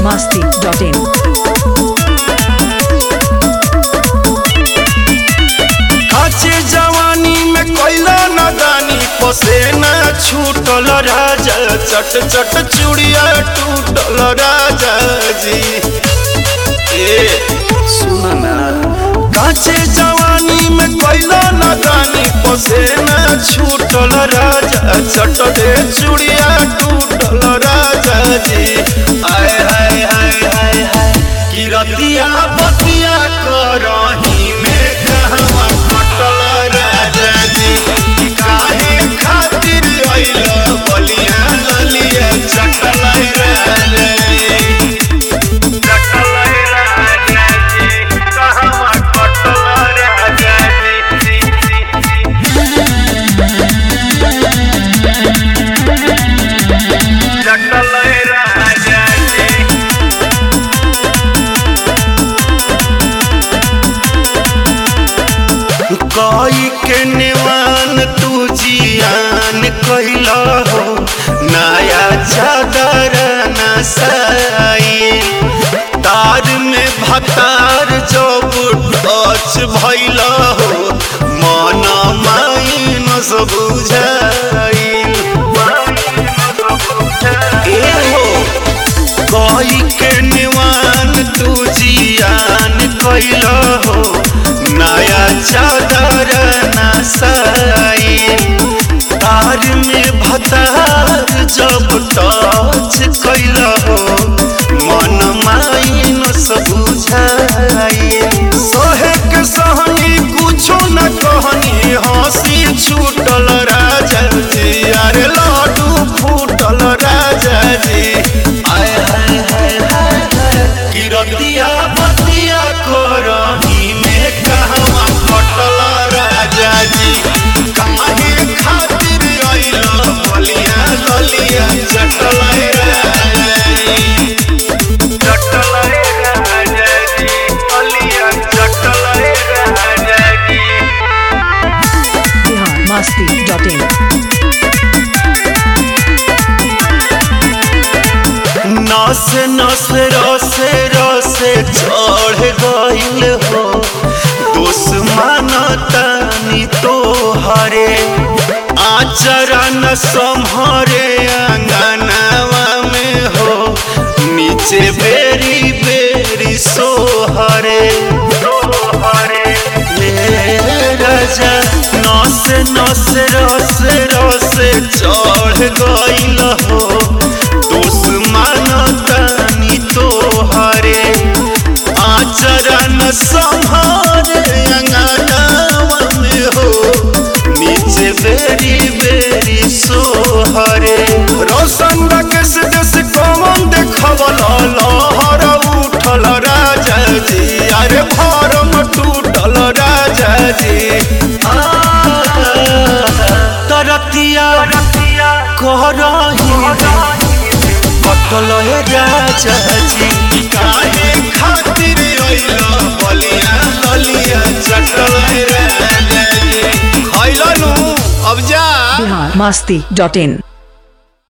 biharmasti.in काचे जवानी में कैला नदानी पसेना छूटल राजा चट चट चूड़िया टूटल राजा जी ए सुन ना काचे जवानी में कैला नदानी पसेना छूटल राजा चट दे चूड़िया टूटल राजा जी आय हाय हाय हाय हाय कि रतिया बतिया करही में कहवा कटल राजा जी कि काहे खातिर अइल बलिया ललिया चटल राजा जी चटल राजा जी कहवा कटल राजा जी चटल राजा जी कई के निवान तू जियान कैला हो नया चादर नसाई तार में भतार जब टच भैला हो मन माइन सब बुझाई ए हो कई के निवान तू जियान कैला हो नया चादर नसाई तार में भतार जब टच कैला हो मन माइन सब बुझाई सोहे के सहनी कुछो न कहनी हंसी छूटल राजा जी अरे लाडू फूटल राजा जी आय हाय हाय हाय हाय किरतिया बतिया करही में कहवा कटल राजा जी काहे खातिर अइल बलिया ललिया चटल राजा जी चटल राजा जी बलिया चटल राजा जी biharmasti.in नस नस रसे रसे चढ़ गइल हो दुश्मन तनी तो हरे आचरा न संहरे अंगनावा में हो नीचे बेरी बेरी सोहरे ए राजा नस नस रस रस चढ़ गइल हो दुश्मन तनी तो हरे आचरण संहार अंगनावा में हो नीचे बेरी बेरी सोहरे रोशन रकेश देश कौन देखवल लहर उठल राजा जी अरे भरम टूटल राजा जी आ, तरतिया करही कटल हे राजा जी काहे खातिर अइल बलिया ललिया चटल हे राजा जी खइलनु अब जा biharmasti.in